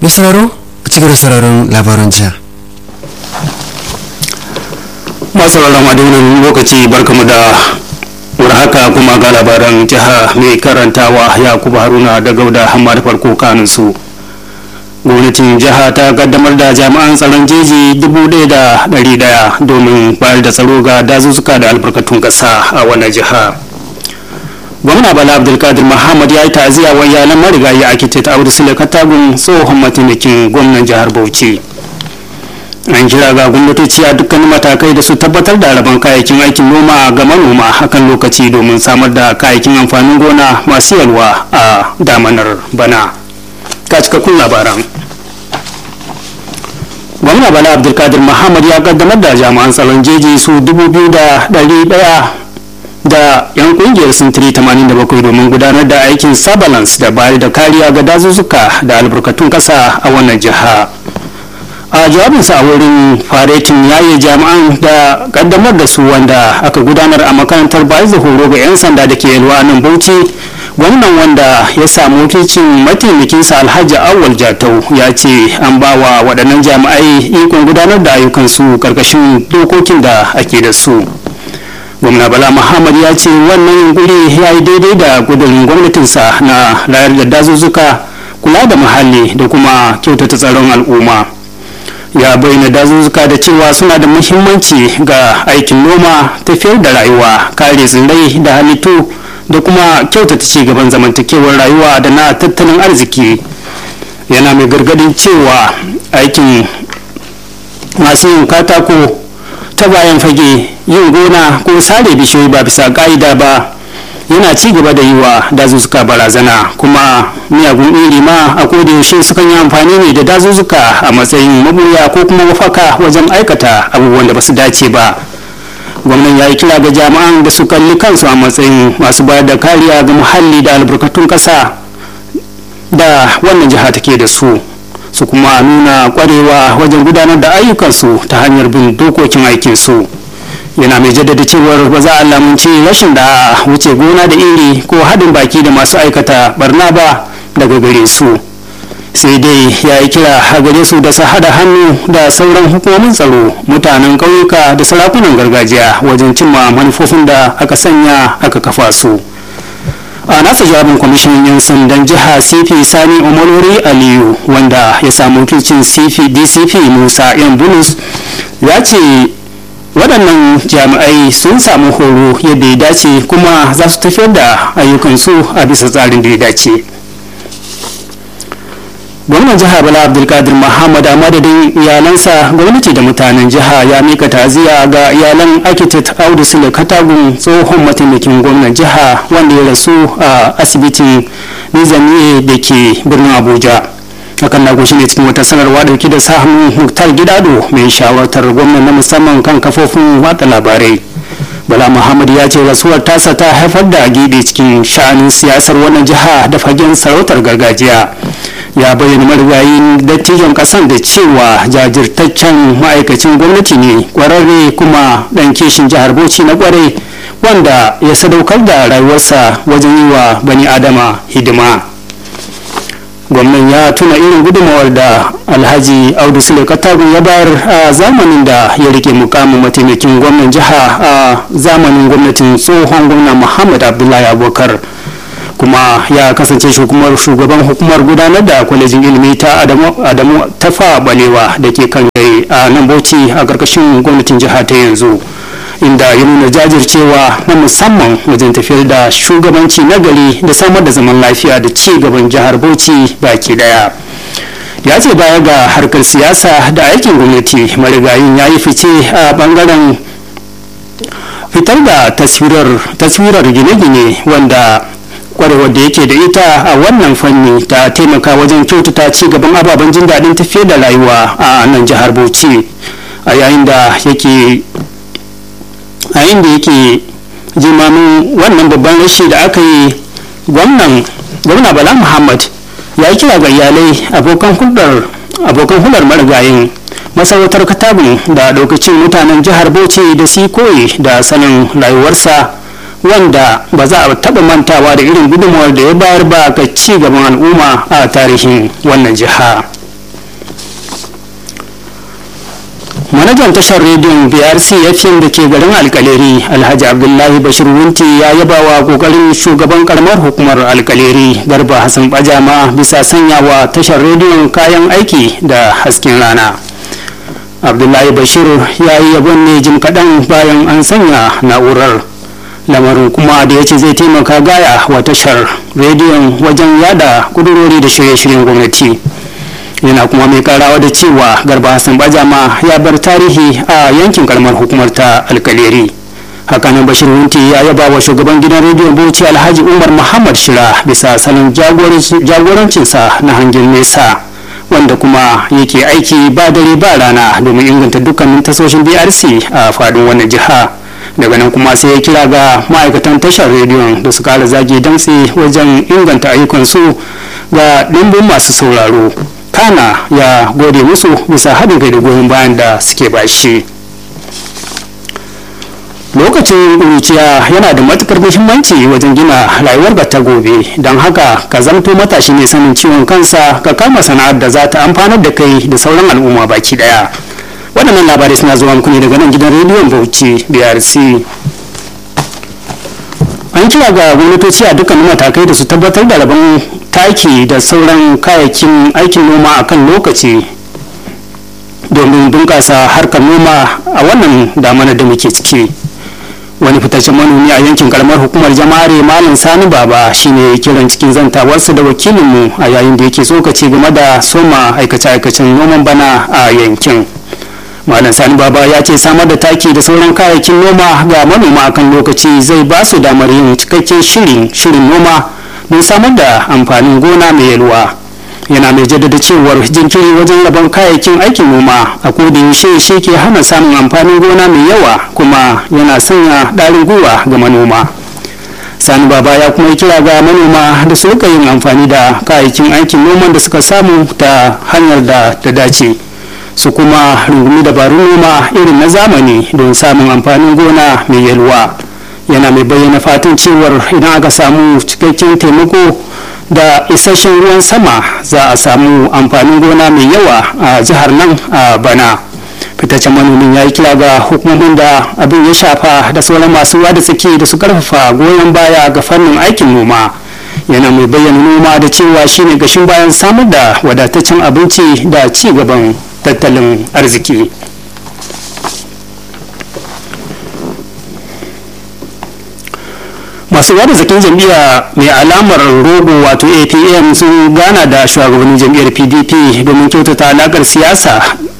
mai sauraro a cikin da sauraron labaran jiya masu sauraron a lokaci barkamu da haka kuma ga labaran jiha mai karantawa yakubu haruna da gauda hamma da farko kanin su gwamnatin jiha ta kaddamar da jami'an tsaron jeji dubu ɗaya da ɗari ɗaya domin bayar da tsaro ga dazuzzuka da albarkatun ƙasa a wannan jiha gwamna bala abdulkadir muhammad ya yi ta'aziyya wa iyalan marigayi architect audu sule katagun tsohon mataimakin gwamnan jihar bauchi an kira ga gwamnatoci a dukkanin matakai da su tabbatar da rabon kayayyakin aikin noma ga manoma hakan lokaci domin samar da kayayyakin amfanin gona masu yalwa a damanar bana ga cikakkun labaran gwamna bala abdulkadir muhammad ya kaddamar da jami'an tsaron jeji su dubu biyu da ɗari ɗaya da 'yan kungiyar sintiri 87 domin gudanar da aikin surveillance da bayar da kariya ga dazuzzuka da albarkatun kasa a wannan jiha a jawabinsa a wurin faretin yayi jami'an da kaddamar da su wanda aka gudanar a makarantar bayar da horo ga 'yan sanda da ke yalwa nan bauchi gwamnan wanda ya samu wakilcin mataimakinsa alhaji awal jatau ya ce an ba wa waɗannan jami'ai ikon gudanar da ayyukansu karkashin dokokin da ake da su gwamna bala muhammad ya ce wannan yunkuri ya yi daidai da gudun gwamnatinsa na rayar da dazuzzuka kula da muhalli da kuma kyautata tsaron al'umma ya bayyana dazuzzuka da cewa suna da muhimmanci ga aikin noma tafiyar da rayuwa kare tsirrai da halittu da kuma kyautata ci gaban zamantakewar rayuwa da na tattalin arziki yana mai gargadin cewa aikin masu yin katako ta bayan fage yin gona ko sare bishiyoyi ba bisa ka'ida ba yana ci gaba da yi wa dazuzzuka barazana kuma miyagun iri ma a yaushe sukan yi amfani ne da dazuzzuka a matsayin mabuya ko kuma mafaka wajen aikata abubuwan da ba su dace ba gwamnan ya yi kira ga jami'an da su kalli kansu a matsayin masu bayar da kariya ga muhalli da albarkatun ƙasa da wannan jiha take da su su kuma nuna kwarewa wajen gudanar da ayyukansu ta hanyar bin dokokin aikinsu yana mai jaddada cewar ba za a lamunci rashin da wuce gona da iri ko haɗin baki da masu aikata barna ba daga gare su sai dai ya yi kira a gare su da su haɗa hannu da sauran hukumomin tsaro mutanen ƙauyuka da sarakunan gargajiya wajen cimma manufofin da aka sanya aka kafa su. a nasa jawabin kwamishinan 'yan sandan jiha cp sani umarori aliyu wanda ya samu wakilcin cp dcp musa yan bulus ya ce waɗannan jami'ai sun samu horo yadda ya dace kuma za su tafiyar da ayyukansu a bisa tsarin da ya dace gwamnan jiha bala abdulkadir muhammad a madadin iyalansa gwamnati da mutanen jiha ya mika taziya ga iyalan architect audu sule katagun tsohon mataimakin gwamnan jiha wanda ya rasu a asibitin nizamiye da ke birnin abuja hakan na goshi ne cikin wata sanarwa dauke da samun muktar gidado mai shawartar gwamnan na musamman kan kafofin watsa labarai bala muhammad ya ce rasuwar tasa ta haifar da gidi cikin sha'anin siyasar wannan jiha da fagen sarautar gargajiya ya bayyana marigayin dattijon kasan da cewa jajirtaccen ma'aikacin gwamnati ne kwararre kuma dan kishin jihar bauchi na kwarai wanda ya sadaukar da rayuwarsa wajen yi wa bani adama hidima gwamnan ya tuna irin gudunmawar da alhaji audu sule katagun ya bayar a zamanin da ya rike mukamin mataimakin gwamnan jiha a zamanin gwamnatin tsohon gwamna muhammad abdullahi abubakar kuma ya kasance shugaban shugaban hukumar gudanar da kwalejin ilimi ta adamu tafa balewa da ke kan a nan bauchi a karkashin gwamnatin jiha ta yanzu inda ya nuna jajircewa na musamman wajen tafiyar da shugabanci na gari da samar da zaman lafiya da ci gaban jihar bauchi baki daya ya ce baya ga harkar siyasa da aikin gwamnati marigayin ya yi fice a bangaren fitar da taswirar gine-gine wanda kwarewar da yake da ita a wannan fanni ta taimaka wajen kyautata ci gaban ababen jin daɗin tafiyar da rayuwa a nan jihar bauchi a yayin da yake a inda yake jimamin wannan babban rashi da aka yi gwamnan gwamna bala muhammad ya yi kira ga iyalai abokan hulɗar abokan hulɗar marigayin masarautar katabin da lokacin mutanen jihar bauchi da su koyi da sanin rayuwarsa wanda ba za a taɓa mantawa da irin gudunmawar da ya bayar ba ga ci gaban al'umma a tarihin wannan jiha manajan tashar rediyon brc fm da ke garin alkaleri alhaji abdullahi bashir wunti ya yaba wa kokarin shugaban karamar hukumar alkaleri garba hassan bajama bisa sanyawa tashar rediyon kayan aiki da hasken rana abdullahi bashir ya yi yabon ne jim kaɗan bayan an sanya na'urar lamarin kuma da ya ce zai taimaka gaya wa tashar rediyon wajen yada kudurori da shirye-shiryen gwamnati yana kuma mai karawa da cewa garba hassan bajama ya bar tarihi a yankin karamar hukumar ta alkaleri hakanan bashir wunti ya yaba wa shugaban gidan rediyon bauchi alhaji umar muhammad shira bisa salon jagorancinsa na hangen nesa wanda kuma yake aiki ba dare ba rana domin inganta dukkanin tasoshin brc a fadin wannan jiha daga nan kuma sai ya kira ga ma'aikatan tashar rediyon da su kara zage damtse wajen inganta ayyukansu ga ɗimbin masu sauraro kana ya gode musu bisa haɗin kai da goyon bayan da suke bashi lokacin ƙuruciya yana da matukar muhimmanci wajen gina rayuwar ta gobe don haka ka zamto matashi mai sanin ciwon kansa ka kama sana'ar da za ta amfanar da kai da sauran al'umma baki daya waɗannan labarai suna zuwa muku ne daga nan gidan rediyon bauchi brc an kira ga gwamnatoci a dukkanin matakai da su tabbatar da rabon taki da sauran kayayyakin aikin noma a kan lokaci domin bunƙasa harkar noma a wannan damanar da muke ciki wani fitaccen manomi a yankin karamar hukumar jama'are malam sani baba shine kiran cikin zantawarsa da wakilinmu a yayin da yake tsokaci game da soma aikace-aikacen noman bana a yankin malam sani baba ya ce samar da taki da sauran kayayyakin noma ga manoma akan lokaci zai ba su damar yin cikakken shirin shirin noma don samar da amfanin gona mai yalwa yana mai jaddada cewar jinkiri wajen rabon kayayyakin aikin noma a yaushe shi ke hana samun amfanin gona mai yawa kuma yana sanya ɗarin gwiwa ga manoma sani baba ya kuma yi kira ga manoma da su rika yin amfani da kayayyakin aikin noman da suka samu ta hanyar da ta dace su kuma rungumi dabarun noma irin na zamani don samun amfanin gona mai yalwa yana mai bayyana fatan cewar idan aka samu cikakken taimako da isasshen ruwan sama za a samu amfanin gona mai yawa a jihar nan a bana fitaccen manomin ya yi kira ga hukumomin da abin ya shafa da sauran masu ruwa da tsaki da su karfafa goyon baya ga fannin aikin noma yana mai bayyana noma da cewa shine gashin bayan samar da wadataccen abinci da ci gaban tattalin arziki masu yada zakin jam'iyya mai alamar rogo wato apm sun gana da shugabannin jam'iyyar pdp domin kyautata alakar siyasa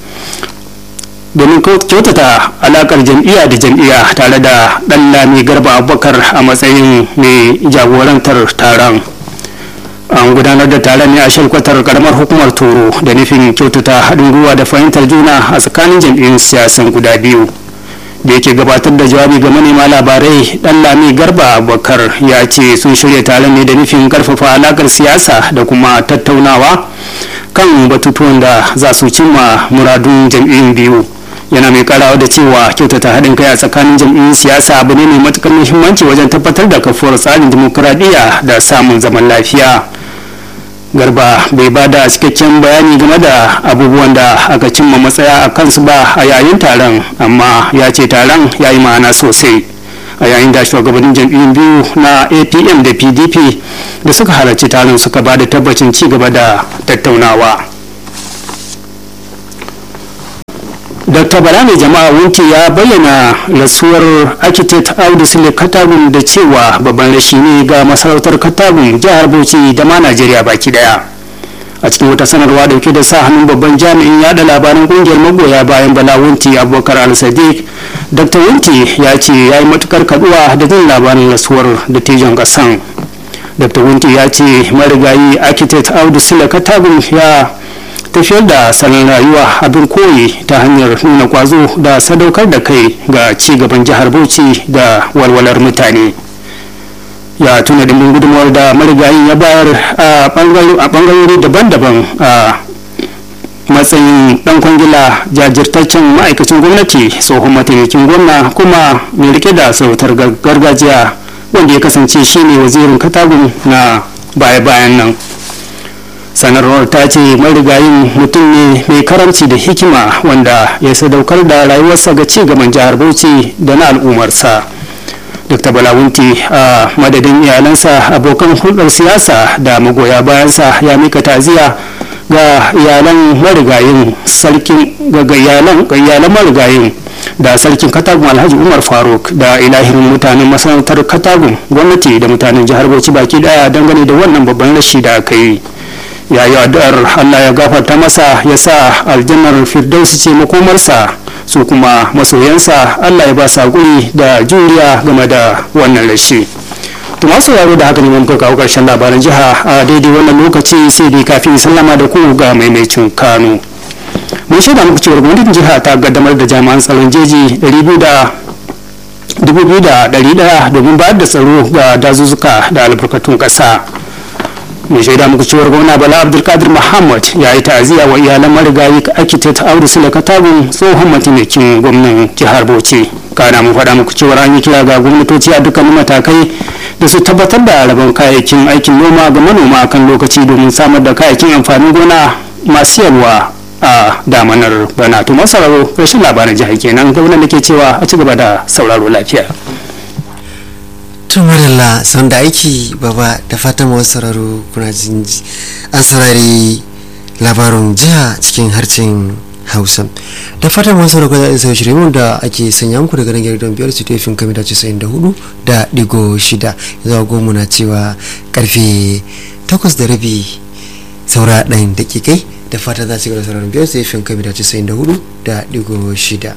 domin kyautata alakar jam'iyya da jam'iyya tare da dan lami garba abubakar a matsayin mai jagorantar taron an gudanar da taron ne a shalkwatar karamar hukumar toro da nufin kyautata haɗin gwiwa da fahimtar juna a tsakanin jam'iyyun siyasan guda biyu da yake gabatar da jawabi ga manema labarai dan lami garba abubakar ya ce sun shirya taron ne da nufin karfafa alakar siyasa da kuma tattaunawa kan batutuwan da za su cimma muradun jam'iyyun biyu yana mai karawa da cewa kyautata haɗin kai a tsakanin jam'iyyun siyasa abu ne mai matukar muhimmanci wajen tabbatar da kafuwar tsarin dimokuraɗiyya da samun zaman lafiya garba bai ba da cikakken bayani game da abubuwan da aka cimma matsaya a kansu ba a yayin taron amma ya ce taron ya yi ma'ana sosai a yayin da shugabannin jam'iyyun biyu na apm da pdp da suka halarci taron suka ba da tabbacin ci gaba da tattaunawa dr bala mai jama'a wunti ya bayyana rasuwar architect audu sule katagun da cewa babban rashi ne ga masarautar katagun jihar bauchi da ma najeriya baki daya a cikin wata sanarwa dauke da sa hannun babban jami'in yada labaran kungiyar magoya bayan bala wunti abubakar al-sadiq dr wunti ya ce ya yi matukar kaduwa da jin labarin rasuwar dattijon kasan dr wunti ya ce marigayi architect audu sule katagun ya tafiyar da salon rayuwa abin koyi ta hanyar nuna kwazo da sadaukar da kai ga ci gaban jihar bauchi da walwalar mutane ya tuna dimbin gudunmawar da marigayin ya bayar a bangarori daban-daban a matsayin dan kwangila jajirtaccen ma'aikacin gwamnati tsohon mataimakin gwamna kuma mai rike da sautar gargajiya wanda ya kasance shine wazirin katagun na baya-bayan nan sanarwar ta ce marigayin mutum ne mai karamci da hikima wanda ya sadaukar da rayuwarsa ga ci gaban jihar bauchi da na al'ummarsa dr balawunti a madadin iyalansa abokan hulɗar siyasa da magoya bayansa ya mika taziya ga iyalan marigayin sarkin ga iyalan marigayin da sarkin katagun alhaji umar faruk da ilahirin mutanen masarautar katagun gwamnati da mutanen jihar bauchi baki daya dangane da wannan babban rashi da aka yi ya yi addu'ar allah ya gafarta masa ya sa aljannar firdausi ce makomarsa su kuma masoyansa allah ya ba sa guri da juriya game da wannan rashi to masu yaro da haka ne mun kawo karshen labaran jiha a daidai wannan lokaci sai dai kafin sallama da ku ga maimacin kano mun shaida muku cewar gwamnatin jiha ta kaddamar da jami'an tsaron jeji 2,100 domin bayar da tsaro ga dazuzzuka da albarkatun ƙasa mai shaida muku cewar gwamna bala abdulkadir muhammad ya yi ta'aziyya wa iyalan marigayi architect audu sule katagun tsohon mataimakin gwamnan jihar bauchi kana mun faɗa muku cewar an yi kira ga gwamnatoci a dukkanin matakai da su tabbatar da rabon kayayyakin aikin noma ga manoma kan lokaci domin samar da kayayyakin amfanin gona masu yalwa a damanar bana to masararo rashin labaran jihar kenan gwamnan da ke cewa a ci gaba da sauraro lafiya tun marilla son da aiki baba da fatan masu sauraro kuna jin an saurari labarin jiha cikin harshen hausa da fatan masu sauraro kuna jin shirye da ake sanya muku daga nan gidan biyar su tefin kamita casa'in da hudu da digo shida zuwa goma na cewa karfe takwas da rabi saura ɗayan dakikai da fata za su gaba sauraron biyar sai fin kamita casa'in da hudu da digo shida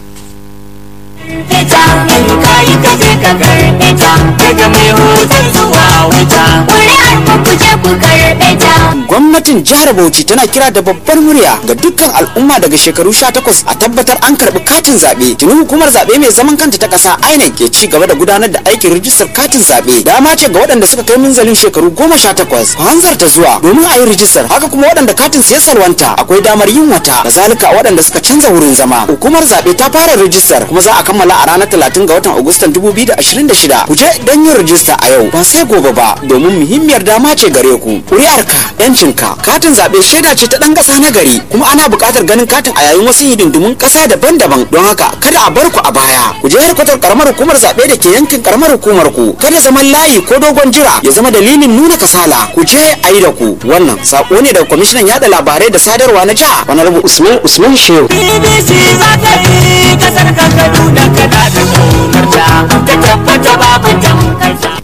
fita in kayi ka je ka karɓe ta daga mai hoton zuwa wuta ƙuri'ar ku ku je ku karɓe ta gwamnatin jihar bauchi tana kira da babbar murya ga dukkan al'umma daga shekaru 18 a tabbatar an karbi katin zaɓe tuni hukumar zaɓe mai zaman kanta ta ƙasa inec ke ci gaba da gudanar da aikin rijistar katin zaɓe dama ce ga waɗanda suka kai minzalin shekaru 18 ku hanzarta zuwa domin a yi rijistar haka kuma waɗanda katin su ya salwanta akwai damar yin wata kazalika waɗanda suka canza wurin zama hukumar zaɓe ta fara rijistar kuma za a kammala a ranar 30 ga watan agustan 2026 ku je don yin rijista a yau ba sai gobe ba domin muhimmiyar dama ce gare ku ƙuri'arka yancinka katin zaɓe shaida ce ta ɗan ƙasa na gari kuma ana buƙatar ganin katin a yayin wasu hidindimun ƙasa daban-daban don haka kada a bar ku a baya ku je harkatar karamar hukumar zaɓe da ke yankin karamar hukumar ku kada zaman layi ko dogon jira ya zama dalilin nuna kasala ku je a yi da ku wannan saƙo ne daga kwamishinan yaɗa labarai da sadarwa na jiha wani rabu usman usman shehu bbc za ta yi kasar ka kaduna kana da ƙaunarta ka tabbata babu tamkarta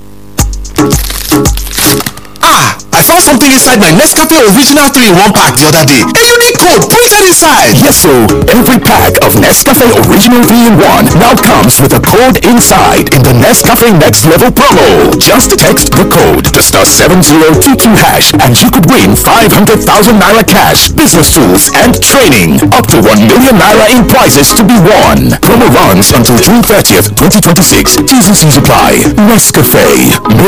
Ah, I found something inside my Nescafe Original 3 in 1 pack the other day. A unique code printed inside. Yes, so every pack of Nescafe Original 3 in 1 now comes with a code inside in the Nescafe Next Level promo. Just text the code to star 7022 hash and you could win 500,000 naira cash, business tools, and training. Up to 1 million naira in prizes to be won. Promo runs until June 30th, 2026. T's and C's apply. Nescafe. Make